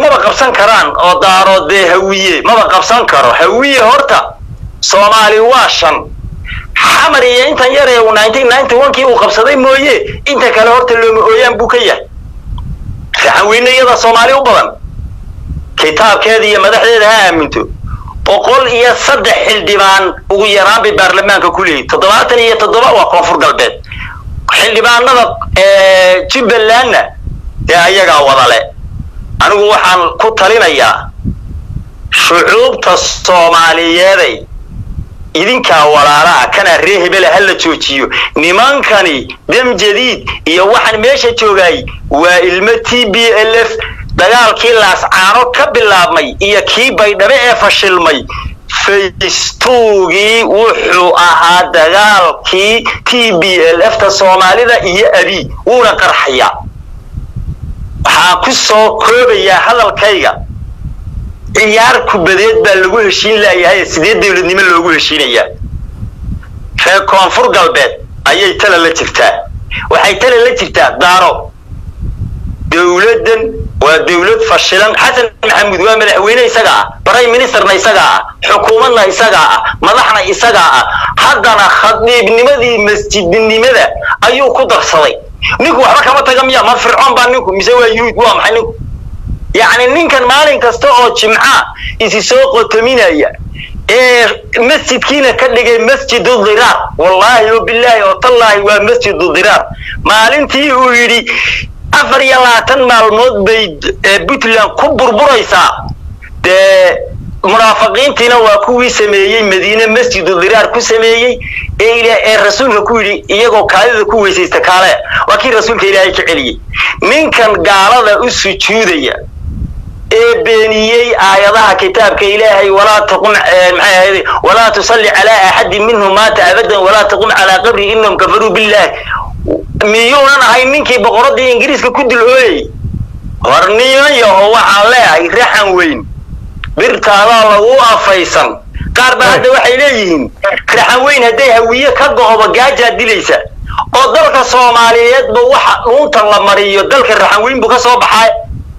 qabsan karaan oo daarood dee hawiye maba qabsan karo hawiye horta soomaali waa shan xamar iyo intan yar ee uu nineteen ninety one kii uu qabsaday mooye inta kale horta looma ooyaan buu ka yahay raxanweyne iyada soomaali u badan kitaabkeeda iyo madaxdeeda ha aaminto boqol iyo saddex xildhibaan ugu yaraan bay baarlamaanka ku leeyihin toddobaatan iyo toddoba waa koonfur galbeed xildhibaanada jubbalandna dee ayagaa wadale anigu waxaan ku talinayaa shucuubta soomaaliyeeday idinkaa walaalaha kanaa ree hebela ha la joojiyo nimankani dam jadiid iyo waxaan meesha joogaay waa ilmo t b l f dagaalkii laascaano ka bilaabmay iyo kii baydhabe ee fashilmay faystugii wuxuu ahaa dagaalkii t b l f ta soomaalida iyo abi wuuna qarxayaa waxaan ku soo koobayaa hadalkayga ciyaar kubadeed baa lagu heshiin laayahay sidee dawladnimo loogu heshiinayaa reer koonfur galbeed ayay tala la jirtaa waxay tala la jirtaa daaro dawladdan waa dawlad fashilan xasan maxamuud waa madaxweyne isagaa ah prime ministerna isagaa ah xukuumadna isagaa ah madaxna isagaa ah haddana khadiibnimadii masjidnimada ayuu ku darsaday ninku waxba kama taga miya ma fircoon baa ninku mise waa yuhuud waa maxay ninku yacni ninkan maalin kasta oo jimca isi soo qotominaya ee masjidkiina ka dhigay masjidu dhiraar wallaahi o bilaahi oo tallaahi waa masjidu dhiraar maalintii uu yidhi afar iyo labaatan maalmood bay puntland ku burburaysaa dee munaafiqiintiina waa kuwii sameeyey madiine masjidu dhiraar ku sameeyey ee ee rasuulka ku yidhi iyagoo kaadida ku weysaysta kaale waa kii rasuulka ilaahay ka celiyey ninkan gaalada u sujuudaya ee beeniyey aayadaha kitaabka ilaahay walaa taqum maxay ahayd walaa tusalli calaa axadin minhum maata abadan walaa taqum calaa qabri innahum kafaruu billaah miyuunan ahay ninkii boqoradii ingiriiska ku dul ooyey war niman yaho waxaan leeyahay raxan weyn birtaadaa lagu afaysan qaar ba hadda waxay leeyihiin raxan weyn hadday hawiye ka go'oba gaajaa dilaysa oo dalka soomaaliyeedba waxa dhuunta la mariyo dalka raxan weyn buu ka soo baxay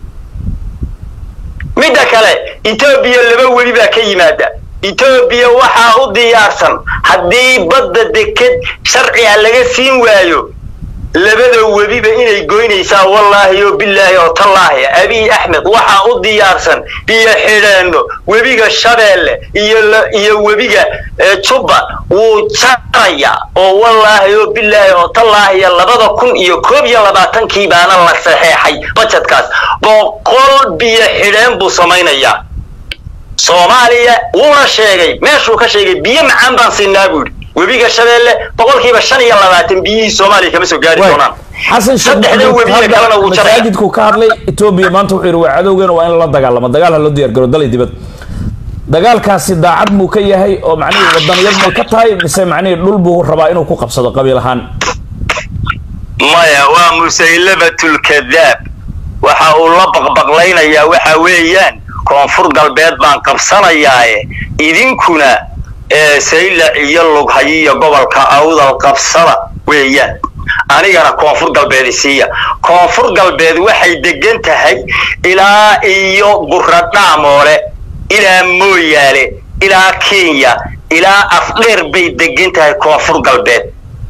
midda kale etoobiya laba weli baa ka yimaada etoobiya waxaa u diyaarsan haddii badda deked sharciga laga siin waayo labada webiba inay goynaysaa wallaahi oo bilaahi oo tallaahi abiy axmed waxaa u diyaarsan biyo xidheenno webiga shabeelle iyo iyo webiga jubba wuu jaraya oo wallaahi oo bilaahi oo tallaahi labada kun iyo koob iyo labaatankii baana la saxeexay bajedkaas boqol biyo xidheen buu samaynayaa soomaaliya wuuna sheegay meeshuu ka sheegay biyo macaan baan siinaa buu yidhi webiga shabeelle boqolkiiba shan iyo labaatan biyihii soomaaliya kama soo gaari doonaan xasan saddexda webiga kalena wuu jaraya masaajidku ka hadlay etoobiya maanta wuxuu yidhi waa cadowgeena waa in la dagaalamo dagaal ha loo diyaar garo dalay dibad dagaalkaasi daacad muu ka yahay oo macnihii wadaniyad may ka tahay mise macnihii dhul buu rabaa inuu ku qabsado qabiil ahaan maya waa musaylabatulkadaab waxa uu la baqbaqlaynayaa waxa weeyaan koonfur galbeed baan qabsanayaaye idinkuna saylac iyo lughayo iyo gobolka awdal qabsada weeyaan anigana koonfur galbeed isiiya koonfur galbeed waxay degan tahay ilaa iyo buradhaamoole ilaa mooyaale ilaa kenya ilaa afdheer bay degan tahay koonfur galbeed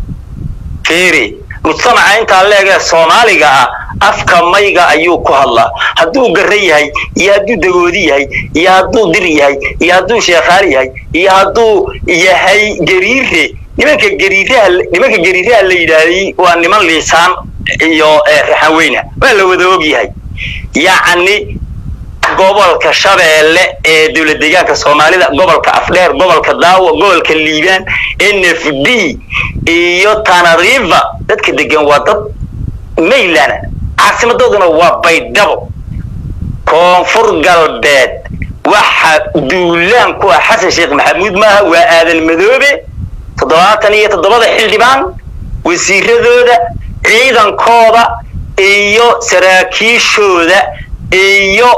fiiri mujtamaca intaa leegee soomaaliga ah afka mayga ayuu ku hadlaa hadduu garre yahay iyo hadduu dagoodi yahay iyo hadduu dir yahay iyo hadduu sheekhaal yahay iyo hadduu yahay gariire nimanka gariiraha nimanka gariiraha la yidhaahday waa niman liisaan iyo raxaweyna waa la wada og yahay yacni gobolka shabeelle ee dowlad deegaanka soomaalida gobolka afdheer gobolka daawo gobolka liibaan n f d iyo tanariva dadka degan waa dad maylana caasimadooduna waa baydhabo koonfur galbeed waxa duulaan ku ah xasan sheekh maxamuud maaha waa aadan madoobe toddobaatan iyo toddobada xildhibaan wasiiradooda ciidankooda iyo saraakiishooda iyo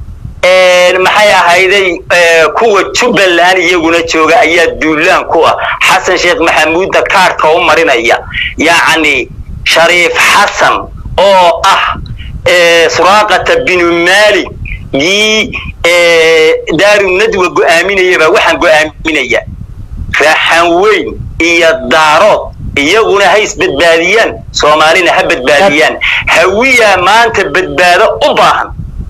maxay ahayday kuwa jubbaland iyaguna jooga ayaa duulaan ku ah xasan sheekh maxamuudda kaarhka u marinaya yacni shariif xasan oo ah suraaqata binu maalik gii daarunadwa go'aaminayabaa waxaan go'aaminaya raaxan weyn iyo daarood iyaguna ha isbadbaadiyaan soomaalina ha badbaadiyaan hawiyaa maanta badbaado u baahan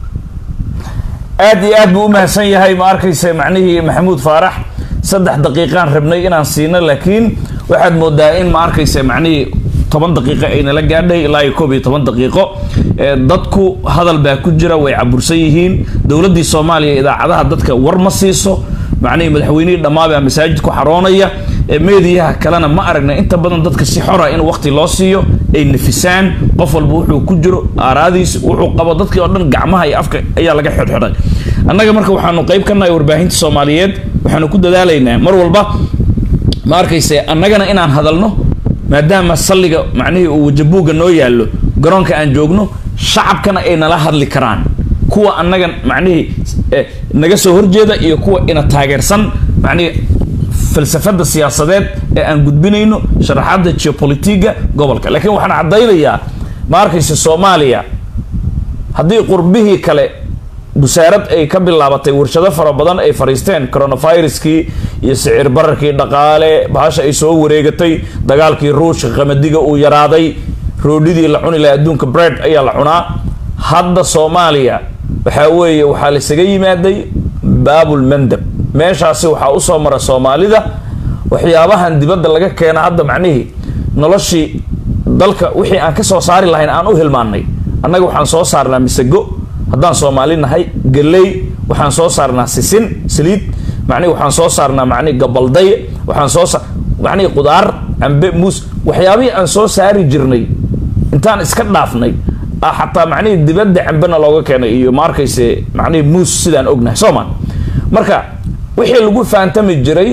aad iyo aad buu u mahadsan yahay ma arkaysa macnihii maxamuud faarax saddex daqiiqaan rabnay inaan siino laakiin waxaad moodaa in ma arkaysa macnihii toban daqiiqo aynala gaadhay ilaa iyo koob iyo toban daqiiqo dadku hadal baa ku jira way cabursan yihiin dowladdii soomaaliya idaacadaha dadka war ma siiso macnihii madaxweynihii dhammaabaa masaajid ku xaroonaya meediyaha kalena ma aragna inta badan dadka si xora in waqti loo siiyo ay nafisaan qof walba wuxuu ku jiro aaraadiis wuxuu qabo dadkii oo dhan gacmaha iyo afka ayaa laga xidhxidhay annaga marka waxaanu qayb ka nahay warbaahinta soomaaliyeed waxaanu ku dadaalaynaa mar walba ma arkayse annagana inaan hadalno maadaama salliga macnihii uu wajabuugga noo yaallo garoonka aan joogno shacabkana ay nala hadli karaan kuwa annaga macnihii naga soo horjeeda iyo kuwa ina taageersan macnihii falsafada siyaasadeed ee aan gudbinayno sharaxaadda geopolitiga gobolka laakiin waxaan caddaynayaa ma arkaysa soomaaliya haddii qurbihii kale busaarad ay ka bilaabatay warshado fara badan ay fariisteen coronaviruskii iyo sicir bararkii dhaqaale bahasha ay soo wareegatay dagaalkii ruushka qamadiga uu yaraaday roodhidii la cuni laha adduunka bread ayaa la cunaa hadda soomaaliya waxaa weeye waxaa laisaga yimaaday baabul mandab meeshaasi waxaa usoo mara soomaalida waxyaabahan dibadda laga keena hadda macnihii noloshii dalka wixii aan ka soo saari lahayn aan u hilmaannay annaga waxaan soo saarnaa misago haddaan soomaali nahay galey waxaan soo saarnaa sisin saliid macnihi waxaan soo saarnaa macnihi gabalday waxaan soo sa macnihi qudaar cambe muus waxyaabihii aan soo saari jirnay intaan iska dhaafnay ah xataa macnihii dibadda cambena looga keenay iyo ma arkayse macnihii muus sidaan ognahay sooma marka wixii lagu faantami jiray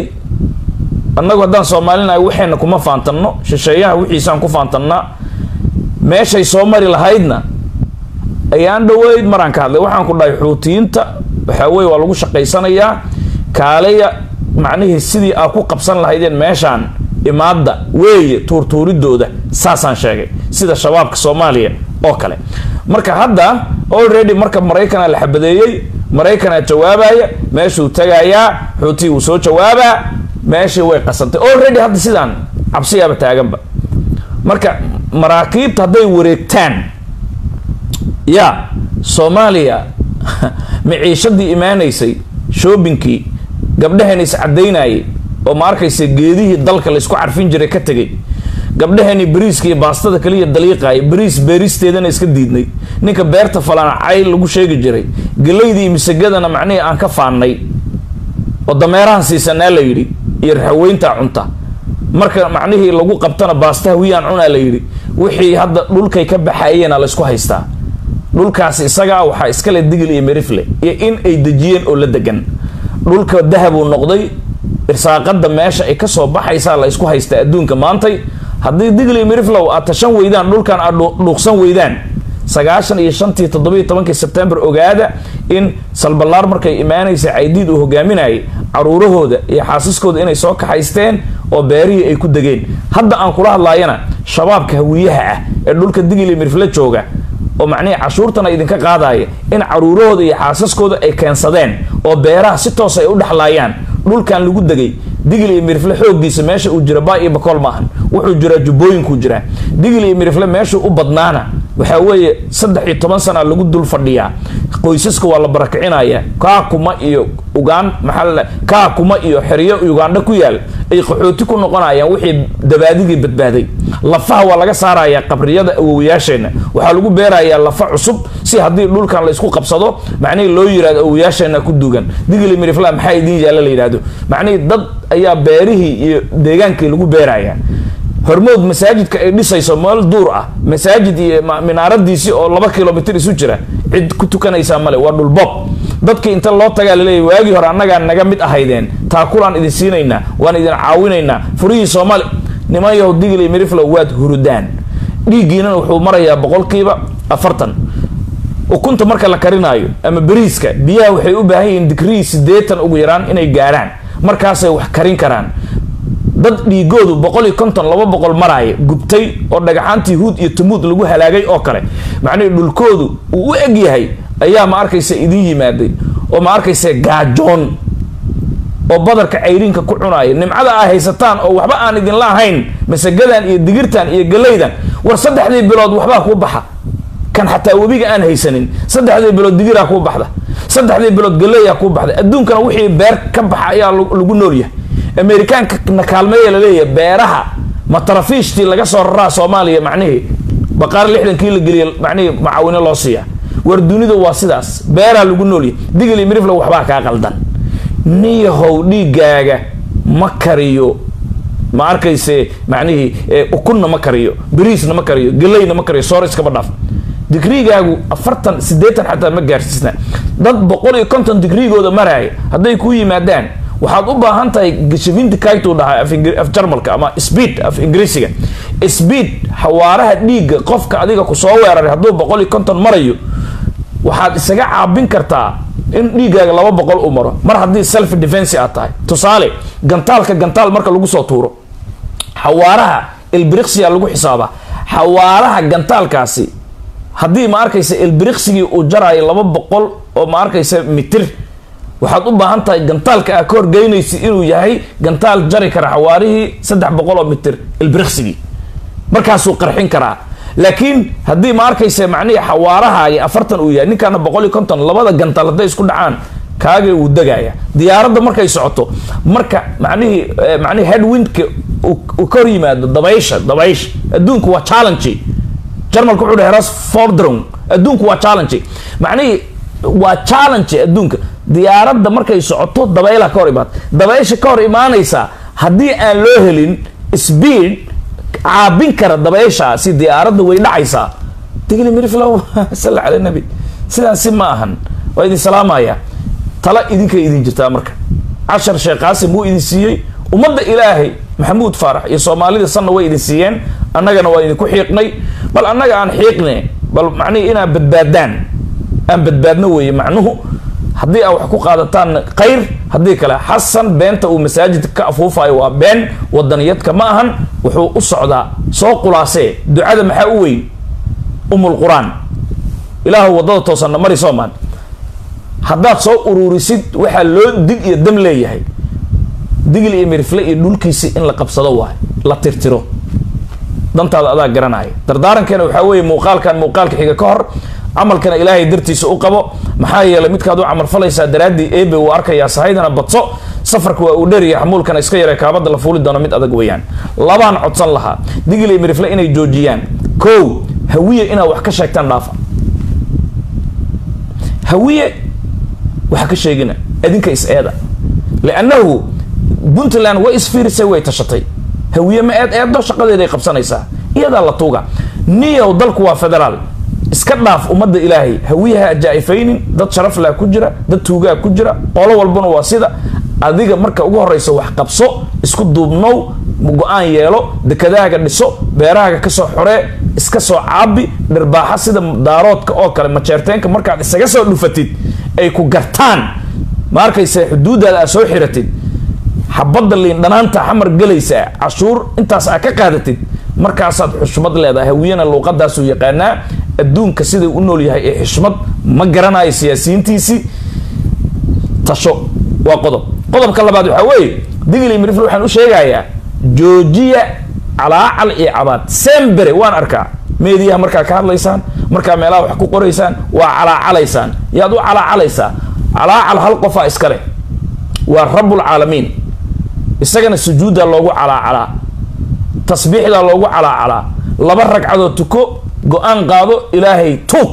annagu haddaan soomaalinahay waxayna kuma faantanno shisheeyaha wixiisaan ku faantannaa meeshay soo mari lahaydna ayaan dhaweyd maraan ka hadlay waxaan ku dhahay xuutiyiinta waxaa weye waa lagu shaqaysanayaa kaaleya macnihii sidii aa ku qabsan lahaydeen meeshaan imaadda weeye tuurtuuridooda saasaan sheegay sida shabaabka soomaaliya oo kale marka hadda already marka maraykanaa la xabadeeyey maraykanaa jawaabaya meeshuu tagayaa xuutii wuu soo jawaabaa meeshii way qasantay already hadda sidaan cabsiyaaba taaganba marka maraakiibta hadday wareegtaan ya soomaaliya maciishadii imaanaysay shoobinkii gabdhaheen iscadaynayay oo ma arkaysa geedihii dalka laysku carfin jiray ka tegay gabdhaheeni bariiska iyo baastada kaliya daliiqaaya bariis beeristeedana iska diidnay ninka beerta falana cayl lagu sheegi jiray gelaydii iyo misagadana macnihii aan ka faannay oo dameerahan siisanaa la yidhi iyo raxaweyntaa cunta marka macnihii lagu qabtana baasta hawiyaan cunaa la yidhi wixii hadda dhulkay ka baxayeena laysku haystaa dhulkaas isagaa waxaa iskale digil iyo merifle iyo in ay dejiyeen oo la degan dhulka dahabuu noqday irsaaqada meesha ay kasoo baxaysaa la ysku haystaa adduunka maantay haddii digil iyo meriflow aad tashan weydaan dhulkan aad dhuuqsan weydaan sagaashan iyo shantii toddobiiyo tobankii sebtembar ogaada in salbalaar markay imaanaysa caydiid uu hogaaminayay caruurahooda iyo xaasiskooda inay soo kaxaysteen oo beerihii ay ku degeen hadda aan kula hadlaayana shabaabka hawiyaha ah ee dhulka digil iyo merifle jooga oo macnihii cashuurtana idinka qaadaya in caruurahooda iyo xaasaskooda ay keensadeen oo beeraha si toos ay u dhexlaayaan dhulkan lagu degay digil iyo mirifle xooggiisa meesha uu jira baa iyo bakool maahan wuxuu jiraa jubbooyinkuu jiraa digil iyo mirifle meeshuu u badnaana waxaa weeye saddex iyo toban sana lagu dul fadhiyaa qoysaska waa la barakicinaya kaakuma iyo ugaan maxaa kaakuma iyo xeryo ugandha ku yaal ay qaxooti ku noqonayaan wixii dabaadigii badbaaday lafaha waa laga saarayaa qabriyada awowayaasheenna waxaa lagu beerayaa lafa cusub si haddii dhulkan la isku qabsado macnihii loo yirahdo awowayaasheena ku dugan digili mirifla maxaa idiin yaalla la yidhahdo macnihii dad ayaa beerihii iyo deegaankii lagu beeraya hormood masaajidka ay dhisayso meel duur ah masaajid iyo minaaradiisii oo laba kilomitr isu jira cid ku tukanaysaa male waa dhulbob dadkii inta loo tagaa laleeyahy waagii hore annagaa naga mid ahaydeen taakulaan idin siinaynaa waan idin caawinaynaa furihii soomaali niman yahow digil iyo miriflow waad hurudaan dhiiggiinana wuxuu marayaa boqolkiiba afartan ukunta marka la karinaayo ama beriiska biyaha waxay u baahan yihiin digrii siddeetan ugu yaraan inay gaarhaan markaasay wax karin karaan dad dhiigoodu boqol iyo konton laba boqol maraaya gubtay oo dhagaxaantii huud iyo tumuud lagu halaagay oo kale macnihii dhulkoodu uu u eg yahay ayaa ma arkaysa idin yimaaday oo ma arkaysa gaajoon oo badarka cayriinka ku cunaaya nimcada aa haysataan oo waxba aan idinla ahayn masagadan iyo digirtan iyo galaydan war saddexdii bilood waxbaa kuu baxa kan xataa webiga aan haysanin saddexdii bilood digiraa kuu baxda saddexdii bilood galeyaa kuu baxda adduunkana wixii beer ka baxa ayaa lagu noolyahay amerikaanka na kaalmeeya laleeyahay beeraha matarafiishtii laga soo raraa soomaaliya macnihii baqaar lixdankii la geliya macnihii macaawino loo siiya war dunida waa sidaas beeraha lagu noolyahay digil iyo mirifla waxbaa kaa qaldan niyahow dhiigaaga ma kariyo ma arkayse macnihii ukunna ma kariyo beriisna ma kariyo galayna ma kariyo soor iskaba dhaaf digrigaagu afartan siddeetan xataa ma gaarsiisna dad boqol iyo konton digrigooda maraaya hadday kuu yimaadaan waxaad u baahan tahay gashafinti kaytuu dhahaa af jarmalka ama speed af ingiriisiga speed xawaaraha dhiigga qofka adiga kusoo weeraray hadduu boqol iyo konton marayo waxaad isaga caabin kartaa in dhiiggaaga laba boqol u maro mar haddii self defense aad tahay tusaale gantaalka gantaal marka lagu soo tuuro xawaaraha elbriksiya lagu xisaabaa xawaaraha gantaalkaasi haddii ma arkaysa elbriksigii uu jaraayo laba boqol oo ma arkaysa mitir waxaad u baahan tahay gantaalka aa ka horgeynaysa inuu yahay gantaal jari kara xawaarihii saddex boqol oo mitir elbriksigii markaasuu qarxin karaa laakiin haddii ma arkaysa macnihii xawaarahaagi afartan uu yahay ninkaana boqol iyo konton labada gantaal hadday isku dhacaan kaaga uu degaya diyaaradda markay socoto marka macnihii macnihi headwindka uu ka hor yimaado dabaysha dabaysha adduunku waa challenge jarmalka wuxuu dhahay ras fordron adduunku waa challenge macnihii waa challenge adduunka diyaaradda markay socoto dabaylaha ka hor imaata dabaysha ka hor imaanaysa haddii aan loo helin speed caabin kara dabayshaasi diyaaradda way dhacaysaa digli miriflow salla cala nabi sidaasi ma ahan waa idin salaamaya tala idinkay idin jirtaa marka cashar sheekh qaasim wuu idin siiyey ummadda ilaahay maxamuud faarax iyo soomaalida sanna way idin siiyeen annagana waa idinku xiiqnay bal annaga aan xiiqne bal macnihi inaad badbaadaan aan badbaadno weeye macnuhu haddii aa wax ku qaadataan khayr haddii kale xasan beenta uu masaajidka ka afuufayo waa been wadaniyadka ma ahan wuxuu u socdaa soo qulaasee ducada maxaa u weyn umul qur-aan ilaahu waddada toosanna mari soomaan haddaad soo ururisid waxaa loo dig iyo dam leeyahay digil iyo mirifle iyo dhulkiisi in la qabsado waay la tirtiro dantaada adaa garanaya dardaarankeena waxaa weeye muuqaalkan muuqaalka xiga ka hor camalkana ilaahay dartiisa u qabo maxaa yeelay midkaad u camal falaysaa daraaddii eebe uu arkayaa sahaydana badso safarka waa uu dheeriya xamuulkana iska yara kaabada la fuuli doono mid adag weeyaan labaan codsan lahaa digil iyo mirifle inay joojiyaan kow hawiye inaad wax ka sheegtaan dhaafa hawiye waxa ka sheegina adinka is-eeda liannahu puntland way isfiirisay way tashatay hawiye ma eed eedo shaqadeeday qabsanaysaa iyadaa la tuuga niyow dalku waa federaal iska dhaaf ummadda ilaahay hawiyaha jaa-ifaynin dad sharaflaa ku jira dad tuugaa ku jira qolo walbana waa sida adiga marka ugu horeysa wax qabso isku duubnow go-aan yeelo dekadahaaga dhiso beerahaaga kasoo xoree iska soo caabi dhirbaaxa sida daaroodka oo kale majeerteenka markaad isaga soo dhufatid ay ku gartaan ma arkaysa xuduudaada aad soo xiratid xabadda liin dhanaanta xamar gelaysaa cashuur intaas aad ka qaadatid markaasaad xushmad leedahay hawiyana luuqadaasuu yaqaanaa adduunka siday u nool yahay ee xushmad ma garanayo siyaasiyiintiisii tasho waa qodob qodobka labaad waxaa weeye digli mirifle waxaan u sheegayaa joojiya calaacal iyo cabaad sembere waan arkaa meediyaha markaa ka hadlaysaan markaa meelaha wax ku qoraysaan waa calaacalaysaan yaad u calaacalaysaa calaacal hal qofaa iska leh waa rabbulcaalamiin isagana sujuuddaa loogu calaacalaa tasbiixdaa loogu calaacalaa laba ragcadoo tuko go-aan qaado ilaahay tuub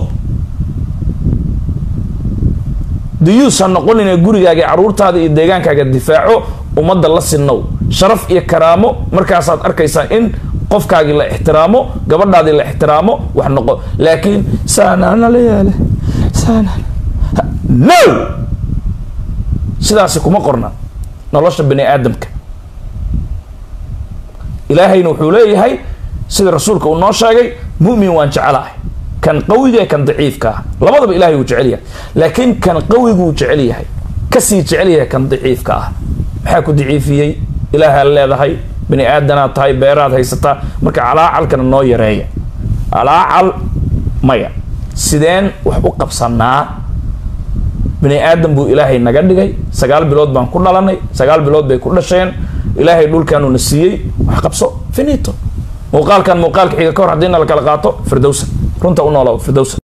duyuus ha noqonina gurigaaga caruurtaada iyo deegaankaaga difaaco ummadda la sinnow sharaf iyo karaamo markaasaad arkaysaa in qofkaagii la ixtiraamo gabadhaadii la ixtiraamo wax noqo laakiin saanaana la yaale no sidaasi kuma qorna nolosha bani aadamka ilaahayna wuxuu leeyahay sida rasuulka uu noo sheegay mu'min waan jecelahay kan qawiga ee kan daciifka ah labadaba ilahay wuu jecel yahay laakiin kan qawiguu jecel yahay kasii jecel yahay kan daciifka ah maxaa ku daciifiyey ilaahaad leedahay bani aadanaad tahay beeraad haysataa marka calaacalkana noo yareeya calaacal maya sideen wax u qabsanaa bini aadan buu ilaahay naga dhigay sagaal bilood baan ku dhalanay sagaal bilood bay ku dhasheen ilaahay dhulkaanu na siiyey wax qabso finito muuqaalkan muuqaalka xiga ka hor haddii na la kala qaato firdowsa runta u noolaa firdowsa